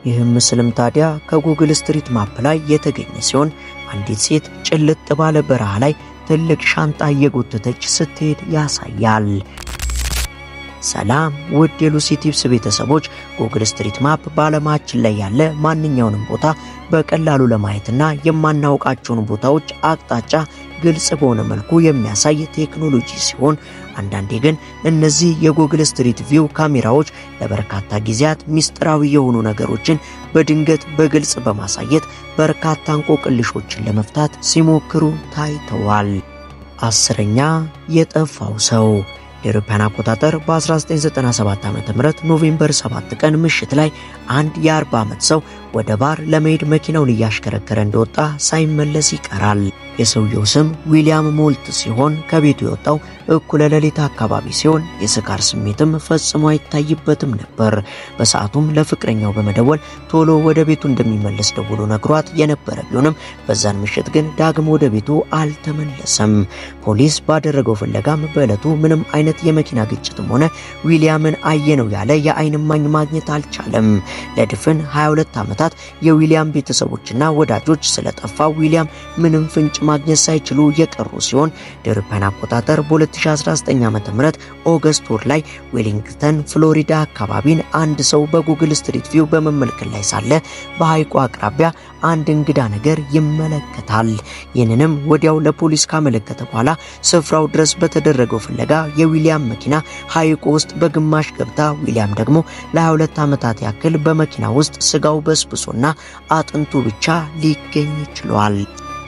ይህም ምስልም ታዲያ ከጉግል ስትሪት ማፕ ላይ የተገኘ ሲሆን አንዲት ሴት ጭልጥ ባለ በረሃ ላይ ትልቅ ሻንጣ እየጎተተች ስትሄድ ያሳያል። ሰላም ውድ የሉሲ ቲፕስ ቤተሰቦች፣ ጉግል ስትሪት ማፕ በዓለማችን ላይ ያለ ማንኛውንም ቦታ በቀላሉ ለማየትና የማናውቃቸውን ቦታዎች አቅጣጫ ግልጽ በሆነ መልኩ የሚያሳይ ቴክኖሎጂ ሲሆን አንዳንዴ ግን እነዚህ የጉግል ስትሪት ቪው ካሜራዎች ለበርካታ ጊዜያት ሚስጥራዊ የሆኑ ነገሮችን በድንገት በግልጽ በማሳየት በርካታ እንቆቅልሾችን ለመፍታት ሲሞክሩ ታይተዋል። አስረኛ የጠፋው ሰው የአውሮፓውያን አቆጣጠር በ1997 ዓ.ም ኖቬምበር 7 ቀን ምሽት ላይ አንድ የ40 ዓመት ሰው ወደ ባር ለመሄድ መኪናውን እያሽከረከረ እንደወጣ ሳይመለስ ይቀራል። የሰውየው ስም ዊሊያም ሞልት ሲሆን ከቤቱ የወጣው እኩለ ሌሊት አካባቢ ሲሆን የስካር ስሜትም ፈጽሞ አይታይበትም ነበር። በሰዓቱም ለፍቅረኛው በመደወል ቶሎ ወደ ቤቱ እንደሚመለስ ደውሎ ነግሯት የነበረ ቢሆንም በዛን ምሽት ግን ዳግም ወደ ቤቱ አልተመለሰም። ፖሊስ ባደረገው ፍለጋም በዕለቱ ምንም አይነት የመኪና ግጭትም ሆነ ዊሊያምን አየነው ያለ የዓይን እማኝ ማግኘት አልቻለም። ለድፍን 22 ዓመታት የዊሊያም ቤተሰቦችና ወዳጆች ስለጠፋ ዊሊያም ምንም ፍንጭ ማግኘት ሳይችሉ የቀሩ ሲሆን አውሮፓውያን አቆጣጠር በ2019 ዓ.ም ኦገስት ወር ላይ ዌሊንግተን ፍሎሪዳ አካባቢን አንድ ሰው በጉግል ስትሪት ቪው በመመልከት ላይ ሳለ በሐይቁ አቅራቢያ አንድ እንግዳ ነገር ይመለከታል። ይህንንም ወዲያው ለፖሊስ ካመለከተ በኋላ ስፍራው ድረስ በተደረገው ፍለጋ የዊሊያም መኪና ሐይቁ ውስጥ በግማሽ ገብታ ዊሊያም ደግሞ ለ22 ዓመታት ያክል በመኪና ውስጥ ስጋው በስብሶና አጥንቱ ብቻ ሊገኝ ችሏል።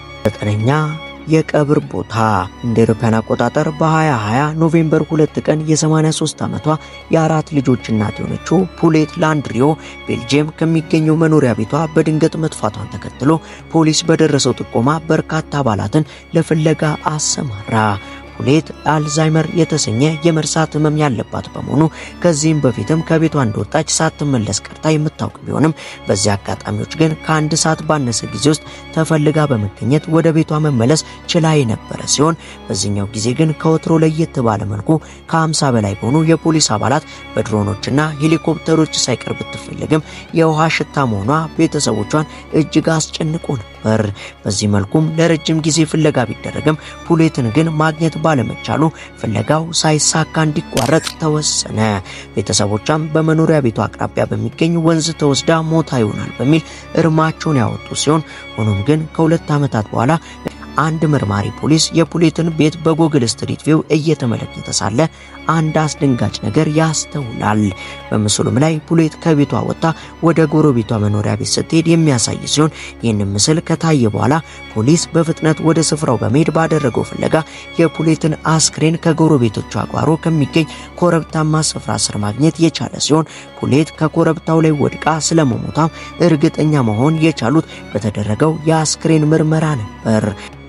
ዘጠነኛ የቀብር ቦታ እንደ አውሮፓውያን አቆጣጠር በ2020 ኖቬምበር 2 ቀን የ83 ዓመቷ የአራት ልጆች እናት የሆነችው ፑሌት ላንድሪዮ ቤልጅየም ከሚገኘው መኖሪያ ቤቷ በድንገት መጥፋቷን ተከትሎ ፖሊስ በደረሰው ጥቆማ በርካታ አባላትን ለፍለጋ አሰማራ። ፑሌት አልዛይመር የተሰኘ የመርሳት ህመም ያለባት በመሆኑ ከዚህም በፊትም ከቤቷ እንደወጣች ሳትመለስ ቀርታ የምታውቅ ቢሆንም በዚህ አጋጣሚዎች ግን ከአንድ ሰዓት ባነሰ ጊዜ ውስጥ ተፈልጋ በመገኘት ወደ ቤቷ መመለስ ችላ የነበረ ሲሆን በዚህኛው ጊዜ ግን ከወትሮ ለየት ባለ መልኩ ከ50 በላይ በሆኑ የፖሊስ አባላት በድሮኖችና ሄሊኮፕተሮች ሳይቀር ብትፈልግም የውሃ ሽታ መሆኗ ቤተሰቦቿን እጅግ አስጨንቆ ነበር። በዚህ መልኩም ለረጅም ጊዜ ፍለጋ ቢደረግም ፑሌትን ግን ማግኘት ባለመቻሉ ፍለጋው ሳይሳካ እንዲቋረጥ ተወሰነ። ቤተሰቦቿም በመኖሪያ ቤቷ አቅራቢያ በሚገኝ ወንዝ ተወስዳ ሞታ ይሆናል በሚል እርማቸውን ያወጡ ሲሆን ሆኖም ግን ከሁለት ዓመታት በኋላ አንድ መርማሪ ፖሊስ የፑሌትን ቤት በጉግል ስትሪት ቪው እየተመለከተ ሳለ አንድ አስደንጋጭ ነገር ያስተውላል። በምስሉም ላይ ፑሌት ከቤቷ ወጥታ ወደ ጎረቤቷ መኖሪያ ቤት ስትሄድ የሚያሳይ ሲሆን ይህንን ምስል ከታየ በኋላ ፖሊስ በፍጥነት ወደ ስፍራው በመሄድ ባደረገው ፍለጋ የፑሌትን አስክሬን ከጎረቤቶቿ ጓሮ ከሚገኝ ኮረብታማ ስፍራ ስር ማግኘት የቻለ ሲሆን ፑሌት ከኮረብታው ላይ ወድቃ ስለመሞቷም እርግጠኛ መሆን የቻሉት በተደረገው የአስክሬን ምርመራ ነበር።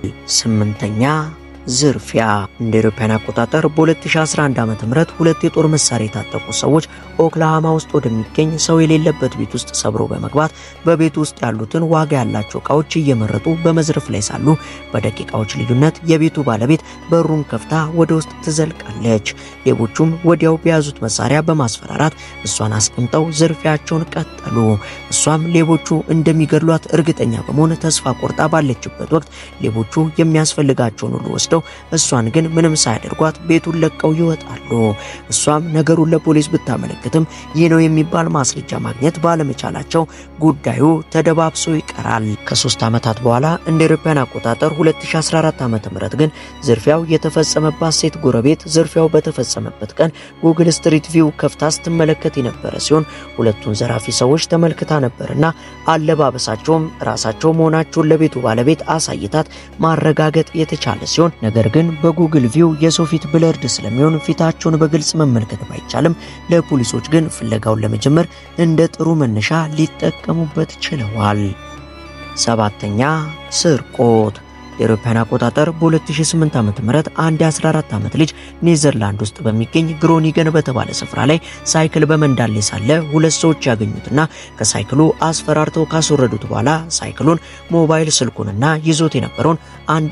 ስምንተኛ ዝርፊያ እንደ አውሮፓውያን አቆጣጠር በ2011 ዓ.ም ሁለት የጦር መሳሪያ የታጠቁ ሰዎች ኦክላሃማ ውስጥ ወደሚገኝ ሰው የሌለበት ቤት ውስጥ ሰብሮ በመግባት በቤት ውስጥ ያሉትን ዋጋ ያላቸው እቃዎች እየመረጡ በመዝረፍ ላይ ሳሉ በደቂቃዎች ልዩነት የቤቱ ባለቤት በሩን ከፍታ ወደ ውስጥ ትዘልቃለች። ሌቦቹም ወዲያው በያዙት መሳሪያ በማስፈራራት እሷን አስቀምጠው ዝርፊያቸውን ቀጠሉ። እሷም ሌቦቹ እንደሚገድሏት እርግጠኛ በመሆን ተስፋ ቆርጣ ባለችበት ወቅት ሌቦቹ የሚያስፈልጋቸውን ሁሉ ወስደው እሷን ግን ምንም ሳያደርጓት ቤቱን ለቀው ይወጣሉ። እሷም ነገሩን ለፖሊስ ብታመለክትም ይህ ነው የሚባል ማስረጃ ማግኘት ባለመቻላቸው ጉዳዩ ተደባብሶ ይቀራል። ከሶስት ዓመታት በኋላ እንደ አውሮፓውያን አቆጣጠር 2014 ዓ.ም ግን ዝርፊያው የተፈጸመባት ሴት ጎረቤት ዝርፊያው በተፈጸመበት ቀን ጉግል ስትሪት ቪው ከፍታ ስትመለከት የነበረ ሲሆን ሁለቱን ዘራፊ ሰዎች ተመልክታ ነበርና አለባበሳቸውም ራሳቸው መሆናቸውን ለቤቱ ባለቤት አሳይታት ማረጋገጥ የተቻለ ሲሆን ነገር ግን በጉግል ቪው የሰው ፊት ብለርድ ስለሚሆን ፊታቸውን በግልጽ መመልከት ባይቻልም ለፖሊሶች ግን ፍለጋውን ለመጀመር እንደ ጥሩ መነሻ ሊጠቀሙበት ችለዋል። ሰባተኛ ስርቆት የአውሮፓውያን አቆጣጠር በ2008 ዓ.ም አንድ የ14 ዓመት ልጅ ኔዘርላንድ ውስጥ በሚገኝ ግሮኒገን በተባለ ስፍራ ላይ ሳይክል በመንዳት ላይ ሳለ ሁለት ሰዎች ያገኙትና ከሳይክሉ አስፈራርተው ካስወረዱት በኋላ ሳይክሉን፣ ሞባይል ስልኩንና ይዞት የነበረውን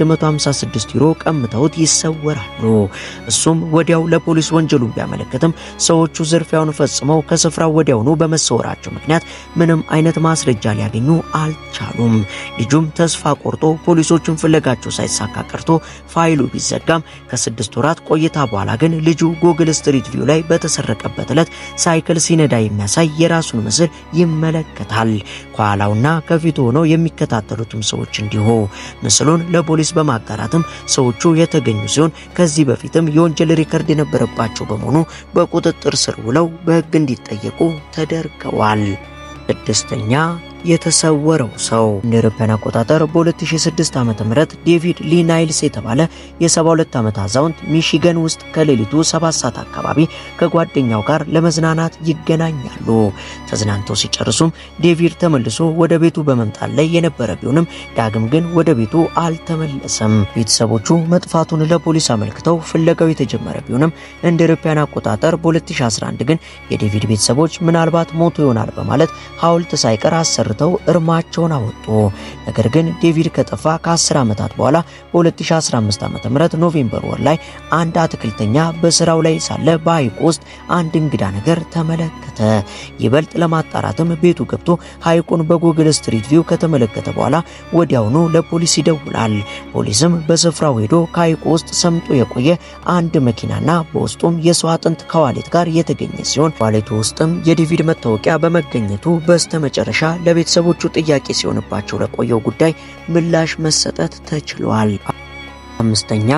156 ዩሮ ቀምተውት ይሰወራሉ። እሱም ወዲያው ለፖሊስ ወንጀሉን ቢያመለክትም ሰዎቹ ዝርፊያውን ፈጽመው ከስፍራው ወዲያውኑ በመሰወራቸው ምክንያት ምንም አይነት ማስረጃ ሊያገኙ አልቻሉም። ልጁም ተስፋ ቆርጦ ፖሊሶቹን ፍለጋቸው ሳይሳካ ቀርቶ ፋይሉ ቢዘጋም ከስድስት ወራት ቆይታ በኋላ ግን ልጁ ጉግል ስትሪት ቪው ላይ በተሰረቀበት ዕለት ሳይክል ሲነዳ የሚያሳይ የራሱን ምስል ይመለከታል። ከኋላውና ከፊቱ ሆነው የሚከታተሉትም ሰዎች እንዲሁ ምስሉን ለፖሊስ በማጋራትም ሰዎቹ የተገኙ ሲሆን ከዚህ በፊትም የወንጀል ሪከርድ የነበረባቸው በመሆኑ በቁጥጥር ስር ውለው በሕግ እንዲጠየቁ ተደርገዋል። ስድስተኛ የተሰወረው ሰው እንደ አውሮፓውያን አቆጣጠር በ2006 ዓ.ም ዴቪድ ሊ ናይልስ የተባለ የ72 ዓመት አዛውንት ሚሺገን ውስጥ ከሌሊቱ 7 ሰዓት አካባቢ ከጓደኛው ጋር ለመዝናናት ይገናኛሉ። ተዝናንተው ሲጨርሱም ዴቪድ ተመልሶ ወደ ቤቱ በመምጣት ላይ የነበረ ቢሆንም ዳግም ግን ወደ ቤቱ አልተመለሰም። ቤተሰቦቹ መጥፋቱን ለፖሊስ አመልክተው ፍለጋው የተጀመረ ቢሆንም እንደ አውሮፓውያን አቆጣጠር በ2011 ግን የዴቪድ ቤተሰቦች ምናልባት ሞቶ ይሆናል በማለት ሐውልት ሳይቀር አሰርተው እርማቸውን አወጡ። ነገር ግን ዴቪድ ከጠፋ ከ10 ዓመታት በኋላ በ2015 ዓ.ም ኖቬምበር ወር ላይ አንድ አትክልተኛ በስራው ላይ ሳለ በሐይቁ ውስጥ አንድ እንግዳ ነገር ተመለከተ። ይበልጥ ለማጣራትም ቤቱ ገብቶ ሐይቁን በጉግል ስትሪት ቪው ከተመለከተ በኋላ ወዲያውኑ ለፖሊስ ይደውላል። ፖሊስም በስፍራው ሄዶ ከሐይቁ ውስጥ ሰምጦ የቆየ አንድ መኪናና በውስጡም የሰው አጥንት ከዋሌት ጋር የተገኘ ሲሆን ዋሌቱ ውስጥም የዴቪድ መታወቂያ በመገኘቱ በስተመጨረሻ ለቤተሰቦቹ ጥያቄ ሲሆንባቸው ለቆየው ጉዳይ ምላሽ መሰጠት ተችሏል። አምስተኛ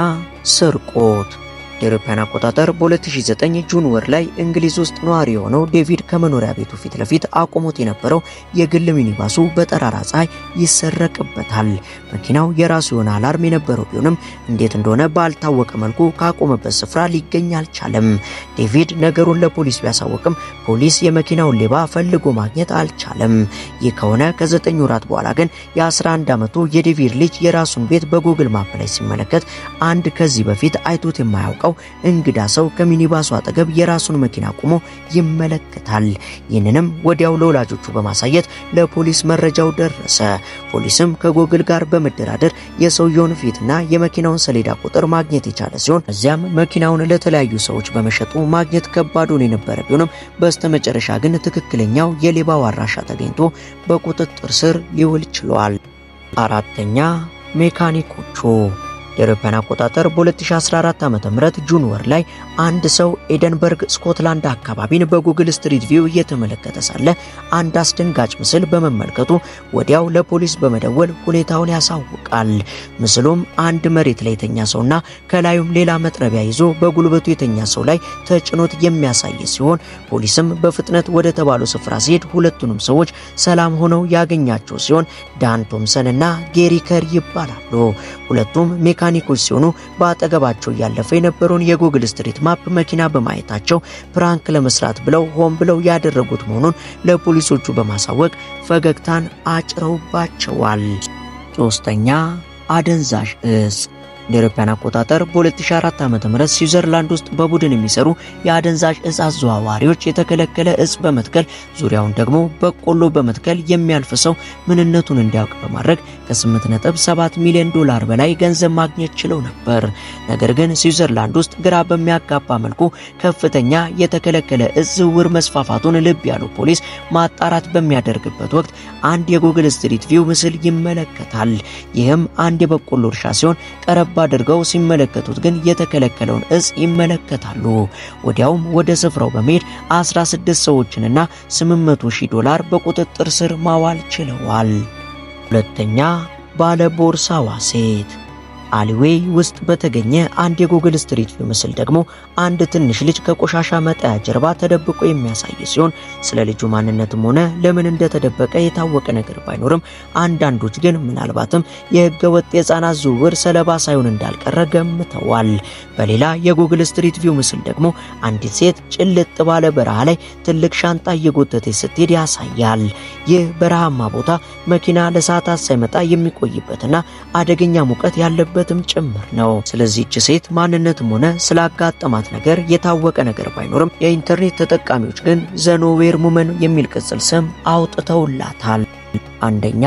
ስርቆት የአውሮፓውያን አቆጣጠር በ2009 ጁን ወር ላይ እንግሊዝ ውስጥ ነዋሪ የሆነው ዴቪድ ከመኖሪያ ቤቱ ፊት ለፊት አቆሞት የነበረው የግል ሚኒባሱ በጠራራ ፀሐይ ይሰረቅበታል። መኪናው የራሱ የሆነ አላርም የነበረው ቢሆንም እንዴት እንደሆነ ባልታወቀ መልኩ ካቆመበት ስፍራ ሊገኝ አልቻለም። ዴቪድ ነገሩን ለፖሊስ ቢያሳወቅም ፖሊስ የመኪናውን ሌባ ፈልጎ ማግኘት አልቻለም። ይህ ከሆነ ከዘጠኝ ወራት በኋላ ግን የ11 ዓመቱ የዴቪድ ልጅ የራሱን ቤት በጉግል ማፕ ላይ ሲመለከት አንድ ከዚህ በፊት አይቶት የማያውቀው እንግዳ ሰው ከሚኒባሱ አጠገብ የራሱን መኪና ቆሞ ይመለከታል። ይህንንም ወዲያው ለወላጆቹ በማሳየት ለፖሊስ መረጃው ደረሰ። ፖሊስም ከጉግል ጋር በመደራደር የሰውየውን ፊትና የመኪናውን ሰሌዳ ቁጥር ማግኘት የቻለ ሲሆን እዚያም መኪናውን ለተለያዩ ሰዎች በመሸጡ ማግኘት ከባዱን የነበረ ቢሆንም በስተመጨረሻ ግን ትክክለኛው የሌባው አድራሻ ተገኝቶ በቁጥጥር ስር ሊውል ችሏል። አራተኛ ሜካኒኮቹ የአውሮፓውያን አቆጣጠር በ2014 ዓ.ም ጁን ወር ላይ አንድ ሰው ኤደንበርግ ስኮትላንድ አካባቢን በጉግል ስትሪት ቪው እየተመለከተ ሳለ አንድ አስደንጋጭ ምስል በመመልከቱ ወዲያው ለፖሊስ በመደወል ሁኔታውን ያሳውቃል። ምስሉም አንድ መሬት ላይ የተኛ ሰውና ከላዩም ሌላ መጥረቢያ ይዞ በጉልበቱ የተኛ ሰው ላይ ተጭኖት የሚያሳይ ሲሆን ፖሊስም በፍጥነት ወደ ተባለው ስፍራ ሲሄድ ሁለቱንም ሰዎች ሰላም ሆነው ያገኛቸው ሲሆን ዳን ቶምሰን እና ጌሪ ከር ይባላሉ። ሁለቱም ሜካኒኮች ሲሆኑ በአጠገባቸው እያለፈ የነበረውን የጉግል ስትሪት ማፕ መኪና በማየታቸው ፕራንክ ለመስራት ብለው ሆን ብለው ያደረጉት መሆኑን ለፖሊሶቹ በማሳወቅ ፈገግታን አጭረውባቸዋል። ሶስተኛ አደንዛዥ እጽ እንደ አውሮፓውያን አቆጣጠር በ2004 ዓ.ም ስዊዘርላንድ ውስጥ በቡድን የሚሰሩ የአደንዛዥ እጽ አዘዋዋሪዎች የተከለከለ እጽ በመትከል ዙሪያውን ደግሞ በቆሎ በመትከል የሚያልፍ ሰው ምንነቱን እንዲያውቅ በማድረግ ከ8.7 ሚሊዮን ዶላር በላይ ገንዘብ ማግኘት ችለው ነበር። ነገር ግን ስዊዘርላንድ ውስጥ ግራ በሚያጋባ መልኩ ከፍተኛ የተከለከለ እጽ ዝውውር መስፋፋቱን ልብ ያለው ፖሊስ ማጣራት በሚያደርግበት ወቅት አንድ የጉግል ስትሪት ቪው ምስል ይመለከታል። ይህም አንድ የበቆሎ እርሻ ሲሆን ቀረብ አድርገው ሲመለከቱት ግን የተከለከለውን እጽ ይመለከታሉ። ወዲያውም ወደ ስፍራው በመሄድ 16 ሰዎችንና 800 ሺህ ዶላር በቁጥጥር ስር ማዋል ችለዋል። ሁለተኛ ባለ ቦርሳዋ ሴት አሊዌይ ውስጥ በተገኘ አንድ የጉግል ስትሪት ቪው ምስል ደግሞ አንድ ትንሽ ልጅ ከቆሻሻ መጣያ ጀርባ ተደብቆ የሚያሳይ ሲሆን ስለ ልጁ ማንነትም ሆነ ለምን እንደተደበቀ የታወቀ ነገር ባይኖርም አንዳንዶች ግን ምናልባትም የህገ ወጥ የህፃናት ዝውውር ሰለባ ሳይሆን እንዳልቀረ ገምተዋል። በሌላ የጉግል ስትሪት ቪው ምስል ደግሞ አንዲት ሴት ጭልጥ ባለ በረሃ ላይ ትልቅ ሻንጣ እየጎተተች ስትሄድ ያሳያል። ይህ በረሃማ ቦታ መኪና ለሰዓታት ሳይመጣ የሚቆይበትና አደገኛ ሙቀት ያለበትም ጭምር ነው። ስለዚህች ሴት ማንነትም ሆነ ስላጋጠማት ነገር የታወቀ ነገር ባይኖርም የኢንተርኔት ተጠቃሚዎች ግን ዘኖዌር ሙመን የሚል ቅጽል ስም አውጥተውላታል። አንደኛ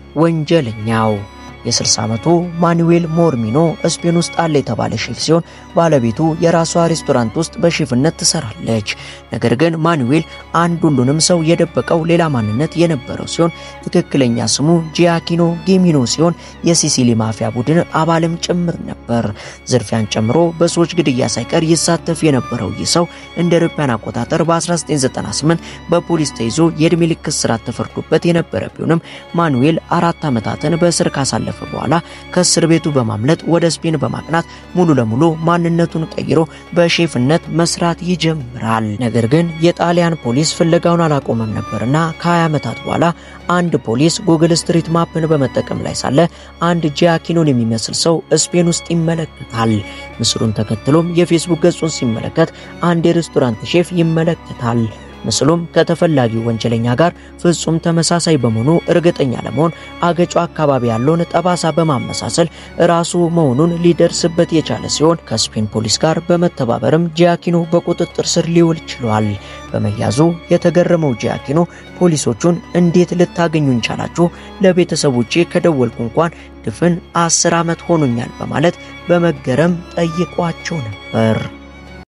ወንጀለኛው የ60 ዓመቱ ማኑዌል ሞርሚኖ ስፔን ውስጥ አለ የተባለ ሼፍ ሲሆን ባለቤቱ የራሷ ሬስቶራንት ውስጥ በሼፍነት ትሰራለች። ነገር ግን ማኑዌል አንድ ሁሉንም ሰው የደበቀው ሌላ ማንነት የነበረው ሲሆን ትክክለኛ ስሙ ጂያኪኖ ጌሚኖ ሲሆን የሲሲሊ ማፊያ ቡድን አባልም ጭምር ነበር። ዝርፊያን ጨምሮ በሰዎች ግድያ ሳይቀር ይሳተፍ የነበረው ይህ ሰው እንደ አውሮፓውያን አቆጣጠር በ1998 በፖሊስ ተይዞ የዕድሜ ልክ እስራት ተፈርዶበት የነበረ ቢሆንም ማኑዌል አራት ዓመታትን በእስር ካሳለፈ በኋላ ከእስር ቤቱ በማምለጥ ወደ ስፔን በማቅናት ሙሉ ለሙሉ ማንነቱን ቀይሮ በሼፍነት መስራት ይጀምራል። ነገር ግን የጣሊያን ፖሊስ ፍለጋውን አላቆመም ነበርና ከ20 ዓመታት በኋላ አንድ ፖሊስ ጉግል ስትሪት ማፕን በመጠቀም ላይ ሳለ አንድ ጂያኪኖን የሚመስል ሰው ስፔን ውስጥ ይመለከታል። ምስሉን ተከትሎም የፌስቡክ ገጹን ሲመለከት አንድ የሬስቶራንት ሼፍ ይመለከታል። ምስሉም ከተፈላጊው ወንጀለኛ ጋር ፍጹም ተመሳሳይ በመሆኑ እርግጠኛ ለመሆን አገጩ አካባቢ ያለውን ጠባሳ በማመሳሰል ራሱ መሆኑን ሊደርስበት የቻለ ሲሆን ከስፔን ፖሊስ ጋር በመተባበርም ጂያኪኖ በቁጥጥር ስር ሊውል ችሏል። በመያዙ የተገረመው ጂያኪኖ ፖሊሶቹን እንዴት ልታገኙን ቻላችሁ? ለቤተሰቦቼ ከደወልኩ እንኳን ድፍን አስር ዓመት ሆኖኛል በማለት በመገረም ጠይቋቸው ነበር።